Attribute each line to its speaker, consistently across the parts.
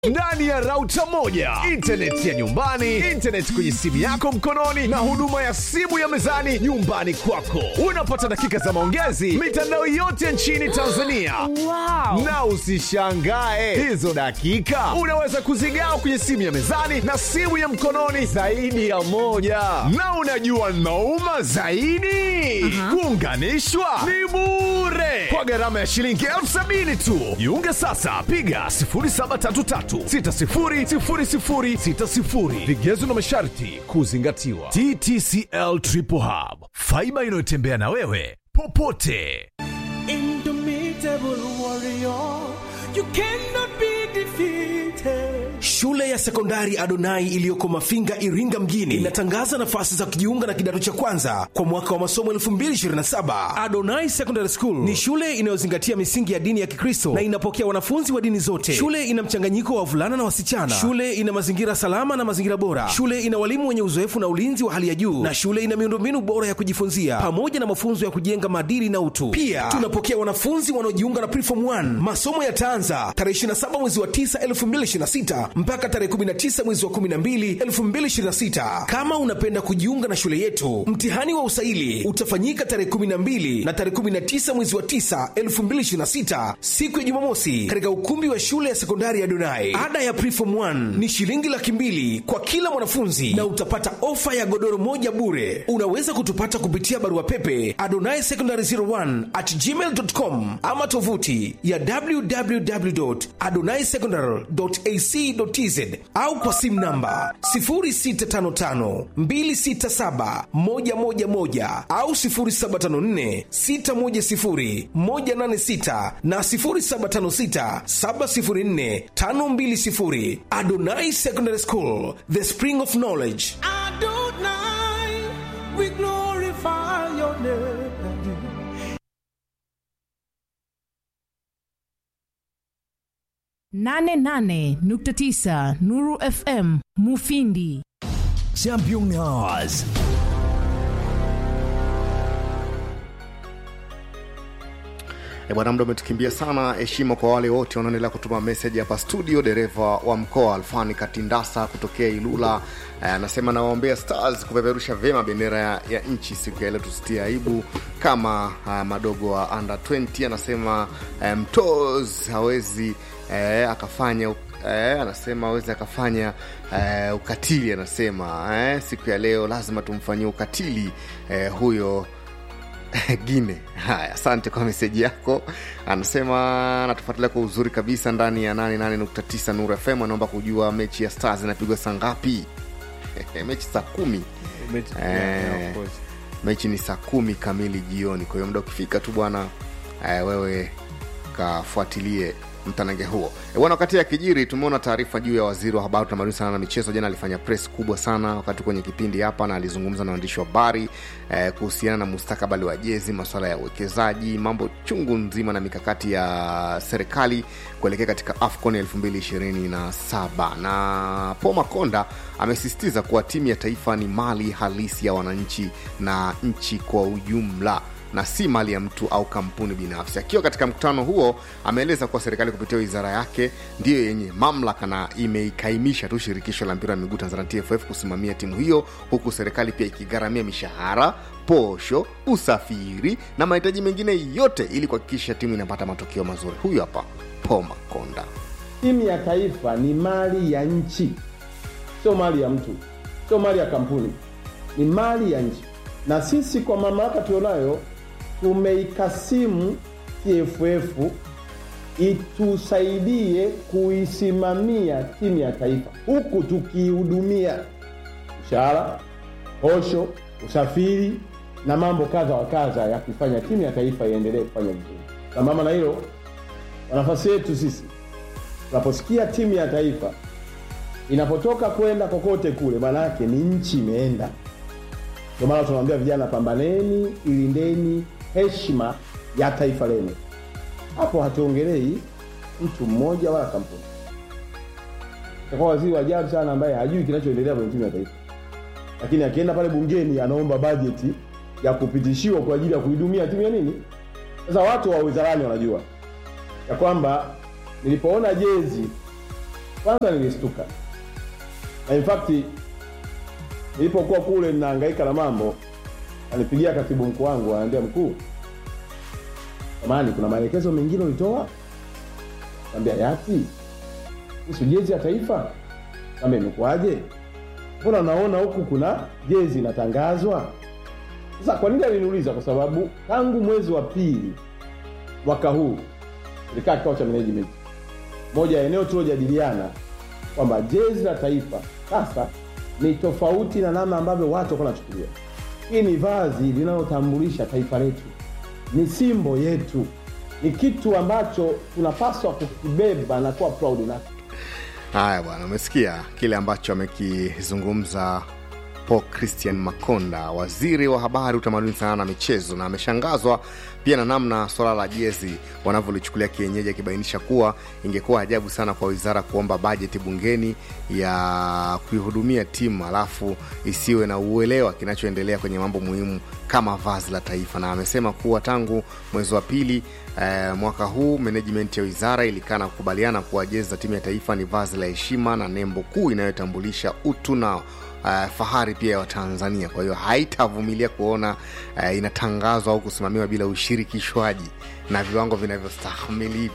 Speaker 1: ndani ya rauta moja intaneti ya nyumbani intaneti kwenye simu yako mkononi na huduma ya simu ya mezani nyumbani kwako unapata dakika za maongezi mitandao yote nchini tanzania
Speaker 2: Wow.
Speaker 1: na usishangae hizo dakika unaweza kuzigawa kwenye simu ya mezani na simu ya mkononi zaidi ya moja na unajua nauma zaidi kuunganishwa ni bure kwa gharama ya shilingi elfu sabini tu jiunge sasa piga 0733600060 vigezo na masharti kuzingatiwa ttcl triple hub faiba inayotembea na wewe popote
Speaker 3: Indomitable warrior, you cannot be defeated.
Speaker 4: Shule ya sekondari Adonai iliyoko Mafinga, Iringa mjini inatangaza nafasi za kujiunga na kidato cha kwanza kwa mwaka wa masomo 2027. Adonai Secondary School ni shule inayozingatia misingi ya dini ya Kikristo na inapokea wanafunzi wa dini zote. Shule ina mchanganyiko wa wavulana na wasichana. Shule ina mazingira salama na mazingira bora. Shule ina walimu wenye uzoefu na ulinzi wa hali ya juu, na shule ina miundombinu bora ya kujifunzia pamoja na mafunzo ya kujenga maadili na utu. Pia tunapokea wanafunzi wanaojiunga na Preform 1. Masomo yataanza tarehe 27 mwezi wa 9 2026 mpaka tarehe 19 mwezi wa 12 2026. Kama unapenda kujiunga na shule yetu, mtihani wa usaili utafanyika tarehe 12 na tarehe 19 mwezi wa 9 2026, siku ya Jumamosi, katika ukumbi wa shule ya sekondari ya Donai. Ada ya Preform 1 ni shilingi laki mbili kwa kila mwanafunzi na utapata ofa ya godoro moja bure. Unaweza kutupata kupitia barua pepe adonai secondary 01 at gmail.com ama tovuti ya www.adonaisecondary.ac.tz au kwa simu namba 0655267111 au 0754610186 na 0756704520. Adonai Secondary School, the spring of knowledge.
Speaker 3: Adonai, we glorify your name.
Speaker 2: 88.9 Nuru FM Mufindi.
Speaker 5: Champion Hours.
Speaker 6: E bwana, muda umetukimbia sana. Heshima kwa wale wote wanaoendelea kutuma meseji hapa studio. Dereva wa mkoa Alfani Katindasa kutokea Ilula eh, anasema nawaombea Stars kupeperusha vyema bendera ya, ya nchi siku ya leo, tusitie aibu kama uh, madogo wa under 20. Anasema eh, mtoz hawezi eh, akafanya Eh, anasema awezi akafanya eh, ukatili. Anasema eh, siku ya leo lazima tumfanyie ukatili eh, huyo Gine. Haya, asante kwa meseji yako. Anasema anatufuatilia kwa uzuri kabisa ndani ya 88.9 Nuru FM. Anaomba kujua mechi ya Stars inapigwa saa ngapi? mechi saa kumi. Eh, mechi ni saa kumi kamili jioni. Kwa hiyo muda ukifika tu bwana, eh, wewe kafuatilie mtanange huo e bwana. Wakati ya kijiri, tumeona taarifa juu ya waziri wa habari, utamaduni, sana na michezo. Jana alifanya press kubwa sana wakati kwenye kipindi hapa, na alizungumza na waandishi wa habari eh, kuhusiana na mustakabali wa jezi, masuala ya uwekezaji, mambo chungu nzima na mikakati ya serikali kuelekea katika AFCON 2027 na Paul Makonda amesisitiza kuwa timu ya taifa ni mali halisi ya wananchi na nchi kwa ujumla na si mali ya mtu au kampuni binafsi. Akiwa katika mkutano huo, ameeleza kuwa serikali kupitia wizara yake ndiyo yenye mamlaka na imeikaimisha tu shirikisho la mpira wa miguu Tanzania TFF kusimamia timu hiyo, huku serikali pia ikigharamia mishahara, posho, usafiri na mahitaji mengine yote ili kuhakikisha timu inapata matokeo mazuri. Huyu hapa Paul Makonda.
Speaker 7: Timu ya taifa ni mali ya nchi, sio mali ya mtu, sio mali ya kampuni, ni mali ya nchi. Na sisi kwa mamlaka tulionayo tumeikasimu TFF itusaidie kuisimamia timu ya taifa, huku tukiihudumia mshahara, posho, usafiri na mambo kadha wa kadha ya kufanya timu ya taifa iendelee kufanya vizuri. Sambamba na hilo, kwa nafasi yetu sisi tunaposikia timu ya taifa inapotoka kwenda kokote kule, maana yake ni nchi imeenda. Ndio maana tunawaambia vijana, pambaneni, ilindeni heshima ya taifa lenu. Hapo hatuongelei mtu mmoja wala kampuni. Itakuwa waziri wa ajabu sana ambaye hajui kinachoendelea kwenye timu ya taifa, lakini akienda pale bungeni anaomba bajeti ya kupitishiwa kwa ajili ya kuidumia timu ya nini. Sasa watu wa wizarani wanajua ya kwamba nilipoona jezi kwanza nilistuka na in fact nilipokuwa kule ninahangaika na mambo alipigia katibu mkuu wangu anaambia mkuu samani kuna maelekezo mengine ulitoa ambia yapi kuhusu jezi ya taifa ambia imekuwaje mbona naona huku kuna jezi inatangazwa sasa kwa nini aliniuliza kwa sababu tangu mwezi wa pili mwaka huu tulikaa kikao cha management moja ya eneo tuliojadiliana kwamba jezi la taifa sasa ni tofauti na namna ambavyo watu wako nachukulia hii ni vazi linalotambulisha taifa letu ni simbo yetu ni kitu ambacho tunapaswa kukibeba na kuwa proud nacho
Speaker 6: haya bwana umesikia kile ambacho amekizungumza paul christian makonda waziri wa habari utamaduni sanaa na michezo na ameshangazwa pia na namna swala la jezi wanavyolichukulia kienyeji akibainisha kuwa ingekuwa ajabu sana kwa wizara kuomba bajeti bungeni ya kuihudumia timu alafu isiwe na uelewa kinachoendelea kwenye mambo muhimu kama vazi la taifa na amesema kuwa tangu mwezi wa pili eh, mwaka huu management ya wizara ilikaa na kukubaliana kuwa jezi za timu ya taifa ni vazi la heshima na nembo kuu inayotambulisha utu na uh, fahari pia ya watanzania kwa hiyo haitavumilia kuona uh, inatangazwa au kusimamiwa bila ushirikishwaji na viwango vinavyostahimili hivi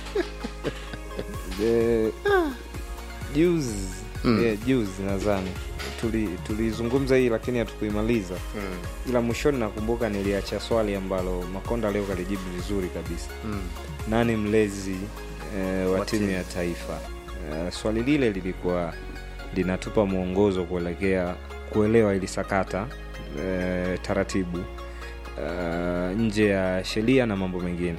Speaker 8: Eh, juzi yeah, juzi nadhani Tuli- tulizungumza hii lakini hatukuimaliza ila mwishoni nakumbuka niliacha swali ambalo makonda leo kalijibu vizuri kabisa nani mlezi eh, wa timu ya taifa eh, swali lile lilikuwa linatupa mwongozo kuelekea kuelewa ili sakata eh, taratibu eh, nje ya sheria na mambo mengine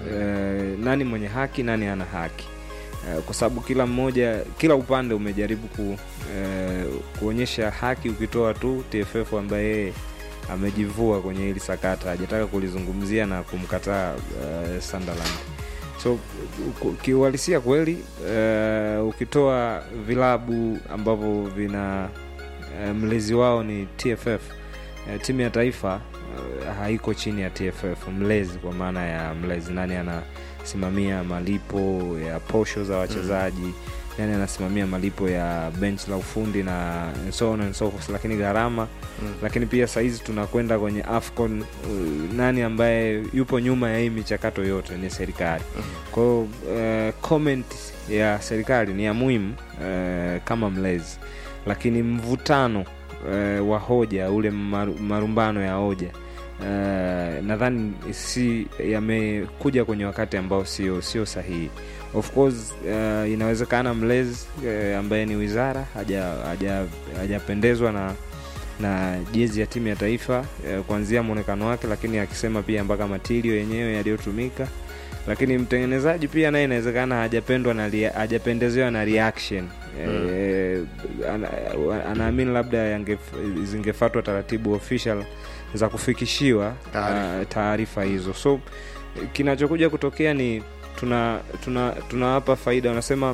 Speaker 8: eh, nani mwenye haki nani ana haki Eh, kwa sababu kila mmoja kila upande umejaribu ku, eh, kuonyesha haki ukitoa tu tff ambaye yeye amejivua kwenye hili sakata hajataka kulizungumzia na kumkataa uh, sunderland so ku- kiuhalisia kweli uh, ukitoa vilabu ambavyo vina uh, mlezi wao ni tff uh, timu ya taifa uh, haiko chini ya tff mlezi kwa maana ya mlezi nani anasimamia malipo ya posho za wachezaji mm nani anasimamia malipo ya bench la ufundi na and so on and so forth lakini gharama mm. lakini pia sahizi tunakwenda kwenye afcon uh, nani ambaye yupo nyuma ya hii michakato yote ni serikali mm. kwahio uh, comment ya serikali ni ya muhimu uh, kama mlezi lakini mvutano uh, wa hoja ule maru- marumbano ya hoja Uh, nadhani si yamekuja kwenye wakati ambao sio sio sahihi of course uh, inawezekana mlezi uh, ambaye ni wizara hajapendezwa haja, hajapendezwa na na jezi ya timu ya taifa uh, kuanzia mwonekano wake lakini akisema pia mpaka matirio yenyewe yaliyotumika lakini mtengenezaji pia naye inawezekana hajapendwa na rea- hajapendezewa na reaction mm. e, ana, anaamini labda yange- zingefatwa taratibu official za kufikishiwa
Speaker 6: Taarifa.
Speaker 8: ah, taarifa hizo so kinachokuja kutokea ni tuna tuna tunawapa faida wanasema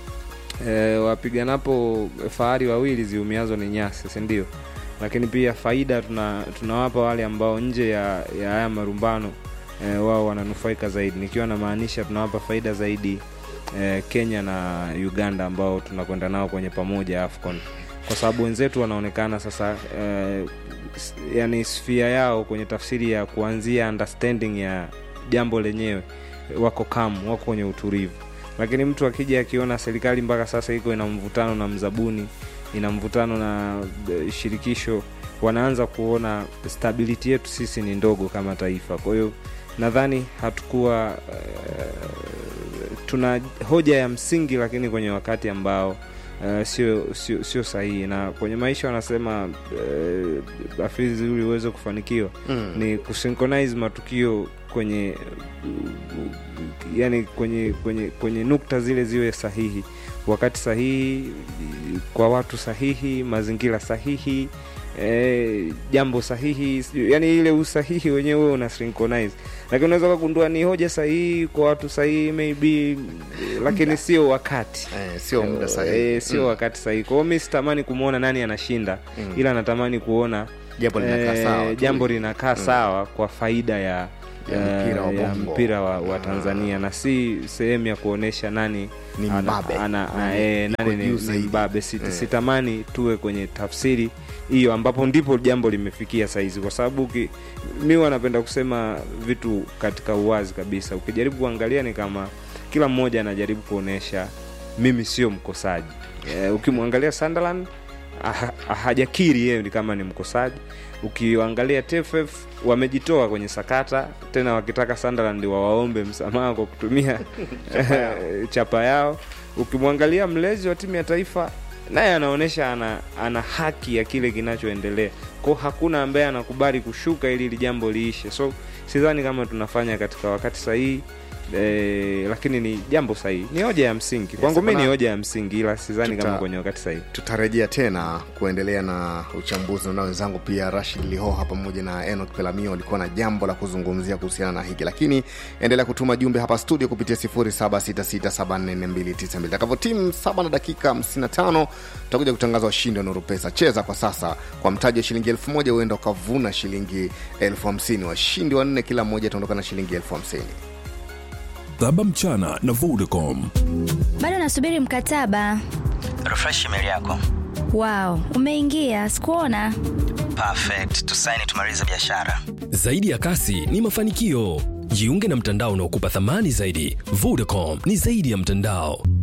Speaker 8: e, wapiganapo fahari wawili ziumiazo ni nyasi sindio lakini pia faida tuna tunawapa wale ambao nje ya ya haya marumbano e, wao wananufaika zaidi nikiwa namaanisha tunawapa faida zaidi e, kenya na uganda ambao tunakwenda nao kwenye pamoja afcon kwa sababu wenzetu wanaonekana sasa e, s- yani sfia yao kwenye tafsiri ya kuanzia understanding ya jambo lenyewe wako kamu wako kwenye utulivu lakini mtu akija akiona serikali mpaka sasa iko ina mvutano na mzabuni ina mvutano na eh, shirikisho wanaanza kuona stability yetu sisi ni ndogo kama taifa kwa hiyo nadhani hatukuwa uh, tuna hoja ya msingi lakini kwenye wakati ambao Uh, sio sio sio sahihi na kwenye maisha wanasema uh, afizi ili uweze kufanikiwa
Speaker 6: Mm.
Speaker 8: ni kusynchronize matukio kwenye yani kwenye kwenye kwenye nukta zile ziwe sahihi wakati sahihi kwa watu sahihi mazingira sahihi eh, jambo sahihi sijui- yani ile usahihi wenyewe wewe una synchronize lakini unaweza kugundua ni hoja sahihi kwa watu sahihi maybe eh, lakini sio wakati
Speaker 6: eh, sio muda sahihi
Speaker 8: Eh, sio wakati sahihi kwa hiyo mi sitamani kumwona nani anashinda
Speaker 6: Mm.
Speaker 8: ila natamani kuona
Speaker 6: Jambo linakaa sawa tu.
Speaker 8: jambo linakaa sawa kwa faida ya
Speaker 6: Ya mpira wa
Speaker 8: eh, ya
Speaker 6: bongo.
Speaker 8: mpira wa, wa tanzania na si sehemu ya kuonyesha nani
Speaker 6: Ni
Speaker 8: ana-
Speaker 6: mbabe.
Speaker 8: ana,
Speaker 6: Nani
Speaker 8: eh,
Speaker 6: yuko
Speaker 8: nani ni,
Speaker 6: juu
Speaker 8: ni
Speaker 6: zaidi.
Speaker 8: mbabe Sit,
Speaker 6: Eh.
Speaker 8: sitamani tuwe kwenye tafsiri hiyo ambapo ndipo jambo limefikia saizi kwa sababu uki- mi wanapenda kusema vitu katika uwazi kabisa ukijaribu kuangalia ni kama kila mmoja anajaribu kuonyesha mimi sio mkosaji eh, ukimwangalia Sunderland aha- hajakiri yeye ni kama ni mkosaji ukiangalia TFF wamejitoa kwenye sakata tena wakitaka Sunderland wawaombe msamaha kwa kutumia chapa yao ukimwangalia mlezi wa timu ya taifa naye anaonyesha ana, ana haki ya kile kinachoendelea kwao hakuna ambaye anakubali kushuka ili hili jambo liishe so sidhani kama tunafanya katika wakati sahihi E, lakini ni jambo sahihi ni hoja ya msingi kwangu mi ni
Speaker 6: hapana.
Speaker 8: hoja ya msingi ila sidhani
Speaker 6: Tuta-
Speaker 8: kama kwenye wakati sahihi
Speaker 6: tutarejea tena kuendelea na uchambuzi na wenzangu pia rashid lihoha pamoja na enok pelamio walikuwa na jambo la kuzungumzia kuhusiana na hiki lakini endelea kutuma jumbe hapa studio kupitia 0766744292 takavyo timu 7 na dakika 55 tutakuja kutangaza washindi wa nuru pesa cheza kwa sasa kwa mtaji wa shilingi 1000 huenda ukavuna shilingi 50 washindi wanne kila mmoja ataondoka na shilingi 50
Speaker 5: Saba mchana na Vodacom.
Speaker 9: bado nasubiri mkataba
Speaker 10: refresh email yako
Speaker 9: wow umeingia sikuona
Speaker 10: perfect tusaini tumalize biashara
Speaker 11: Zaidi ya kasi ni mafanikio. Jiunge na mtandao unaokupa thamani zaidi. Vodacom ni zaidi ya mtandao.